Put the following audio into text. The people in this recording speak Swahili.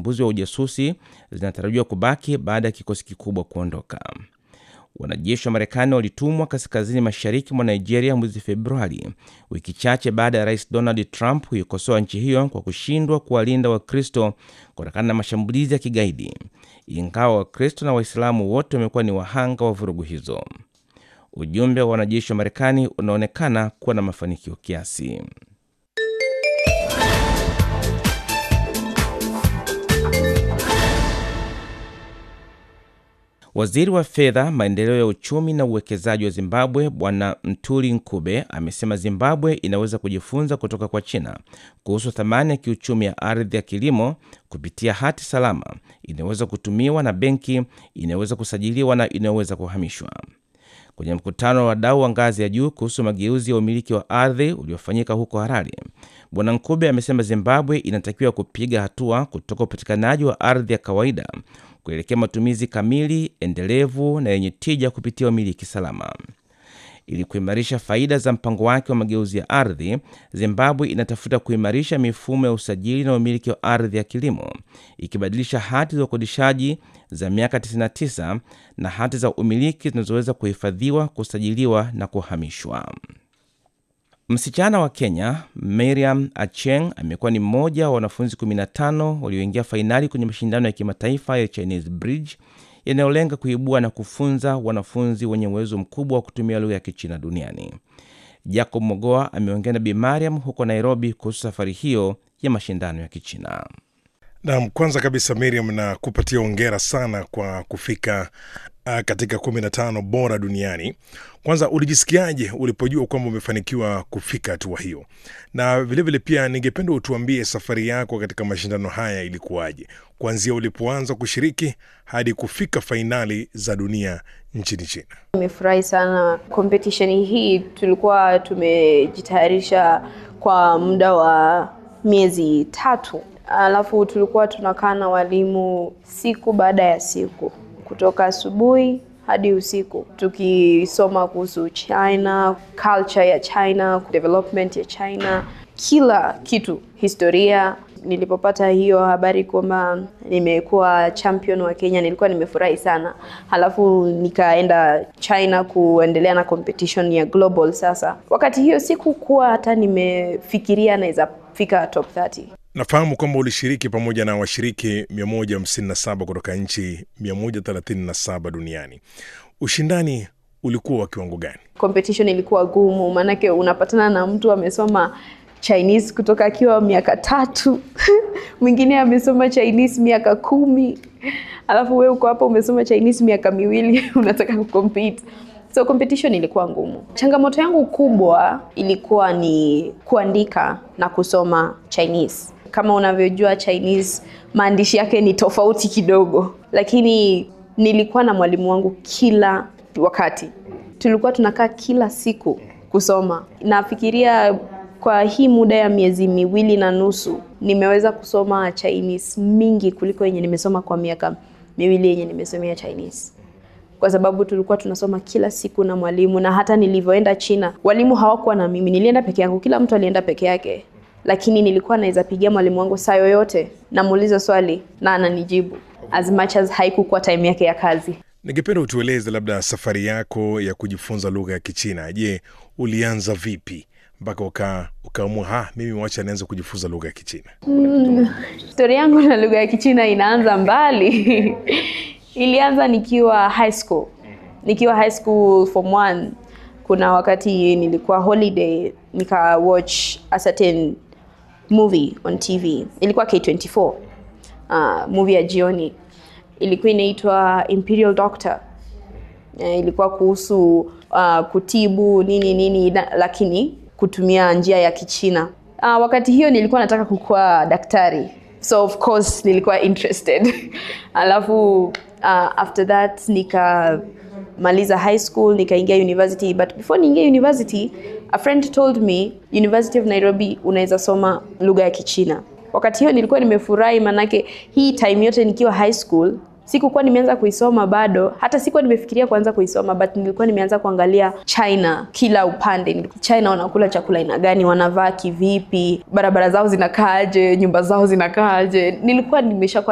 uchambuzi wa ujasusi zinatarajiwa kubaki baada ya kikosi kikubwa kuondoka. Wanajeshi wa Marekani walitumwa kaskazini mashariki mwa Nigeria mwezi Februari, wiki chache baada ya Rais Donald Trump kuikosoa nchi hiyo kwa kushindwa kuwalinda Wakristo kutokana na mashambulizi ya kigaidi, ingawa Wakristo na Waislamu wote wamekuwa ni wahanga wa vurugu hizo. Ujumbe wa wanajeshi wa Marekani unaonekana kuwa na mafanikio kiasi. Waziri wa fedha, maendeleo ya uchumi na uwekezaji wa Zimbabwe Bwana Mtuli Nkube amesema Zimbabwe inaweza kujifunza kutoka kwa China kuhusu thamani ya kiuchumi ya ardhi ya kilimo kupitia hati salama inayoweza kutumiwa na benki, inayoweza kusajiliwa na inayoweza kuhamishwa. Kwenye mkutano wa wadau wa ngazi ya juu kuhusu mageuzi ya umiliki wa ardhi uliofanyika huko Harare, Bwana Nkube amesema Zimbabwe inatakiwa kupiga hatua kutoka upatikanaji wa ardhi ya kawaida kuelekea matumizi kamili, endelevu na yenye tija kupitia umiliki salama. Ili kuimarisha faida za mpango wake wa mageuzi ya ardhi, Zimbabwe inatafuta kuimarisha mifumo ya usajili na umiliki wa ardhi ya kilimo, ikibadilisha hati za ukodishaji za miaka 99 na hati za umiliki zinazoweza kuhifadhiwa, kusajiliwa na kuhamishwa. Msichana wa Kenya Miriam Acheng amekuwa ni mmoja wa wanafunzi 15 walioingia fainali kwenye mashindano ya kimataifa ya Chinese Bridge yanayolenga kuibua na kufunza wanafunzi wenye uwezo mkubwa wa kutumia lugha ya Kichina duniani. Jacob Mogoa ameongea na Bi Mariam huko Nairobi kuhusu safari hiyo ya mashindano ya Kichina. Naam, kwanza kabisa Miriam, na kupatia ongera sana kwa kufika uh, katika kumi na tano bora duniani. Kwanza ulijisikiaje ulipojua kwamba umefanikiwa kufika hatua hiyo? Na vilevile vile pia ningependa utuambie safari yako katika mashindano haya ilikuwaje, kuanzia ulipoanza kushiriki hadi kufika fainali za dunia nchini China. Nimefurahi sana competition hii, tulikuwa tumejitayarisha kwa muda wa miezi tatu alafu tulikuwa tunakaa na walimu siku baada ya siku kutoka asubuhi hadi usiku tukisoma kuhusu China, culture ya China, development ya China, kila kitu, historia. Nilipopata hiyo habari kwamba nimekuwa champion wa Kenya, nilikuwa nimefurahi sana. Halafu nikaenda China kuendelea na competition ya global. Sasa wakati hiyo sikukuwa hata nimefikiria naweza fika top 30. Nafahamu kwamba ulishiriki pamoja na washiriki 157 kutoka nchi 137 duniani. Ushindani ulikuwa wa kiwango gani? Competition ilikuwa gumu, maanake unapatana na mtu amesoma Chinese kutoka akiwa miaka tatu mwingine amesoma Chinese miaka kumi alafu wewe uko hapa umesoma Chinese miaka miwili unataka kucompete. So competition ilikuwa ngumu. Changamoto yangu kubwa ilikuwa ni kuandika na kusoma Chinese. Kama unavyojua Chinese maandishi yake ni tofauti kidogo, lakini nilikuwa na mwalimu wangu kila wakati, tulikuwa tunakaa kila siku kusoma. Nafikiria kwa hii muda ya miezi miwili na nusu nimeweza kusoma Chinese mingi kuliko yenye nimesoma kwa miaka miwili yenye nimesomea Chinese kwa sababu tulikuwa tunasoma kila siku na mwalimu, na hata nilivyoenda China walimu hawakuwa na mimi, nilienda peke yangu, kila mtu alienda peke yake, lakini nilikuwa naweza pigia mwalimu wangu saa yoyote, namuuliza swali na ananijibu as much as haikukuwa time yake ya kazi. Ningependa utueleze labda safari yako ya kujifunza lugha ya Kichina. Je, ulianza vipi mpaka uka ukaamua ha, mimi wacha nianze kujifunza lugha ya Kichina? Mm, stori yangu na lugha ya Kichina inaanza mbali ilianza nikiwa high school, nikiwa high school form one. Kuna wakati nilikuwa holiday nika watch a certain movie on TV, ilikuwa K24 uh, movie ya jioni, ilikuwa inaitwa Imperial Doctor. Uh, ilikuwa kuhusu uh, kutibu nini nini na, lakini kutumia njia ya Kichina. Uh, wakati hiyo nilikuwa nataka kukuwa daktari, so of course nilikuwa interested alafu uh, after that nikamaliza high school nikaingia university, but before niingia university a friend told me University of Nairobi unaweza soma lugha ya Kichina. Wakati hiyo nilikuwa nimefurahi, manake hii time yote nikiwa high school sikukuwa nimeanza kuisoma bado, hata sikuwa nimefikiria kuanza kuisoma, but nilikuwa nimeanza kuangalia China kila upande. China wanakula chakula aina gani, wanavaa kivipi, barabara zao zinakaaje, nyumba zao zinakaaje. Nilikuwa nimeshakuwa